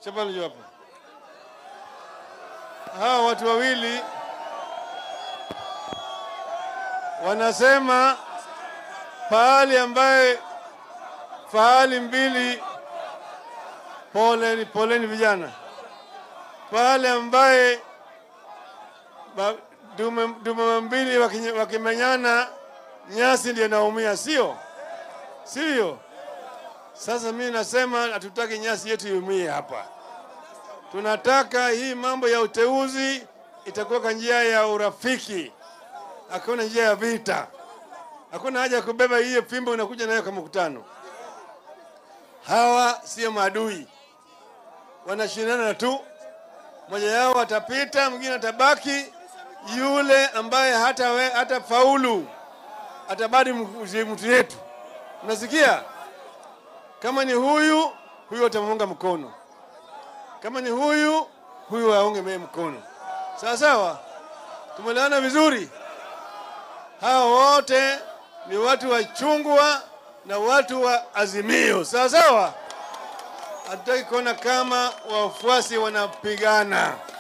chapa njoo hapa. Hawa watu wawili wanasema pahali ambaye fahali mbili, poleni poleni vijana, pahali ambaye ba- dume, dume mbili wakinye- wakimenyana nyasi ndio naumia, sio sio? Sasa mimi nasema hatutaki nyasi yetu iumie hapa. Tunataka hii mambo ya uteuzi itakuwa kwa njia ya urafiki, hakuna njia ya vita. Hakuna haja ya kubeba hiyo fimbo unakuja nayo kwa mkutano. Hawa sio maadui, wanashindana tu. Mmoja yao atapita, mwingine atabaki. Yule ambaye hata, we, hata faulu atabadi mtu yetu. Unasikia? Kama ni huyu huyu atamuunga mkono, kama ni huyu huyu aunge mee mkono. Sawa sawa, tumeelewana vizuri. Hawa wote ni watu wa chungwa na watu wa Azimio. Sawa sawa, hatutaki kuona kama wafuasi wanapigana.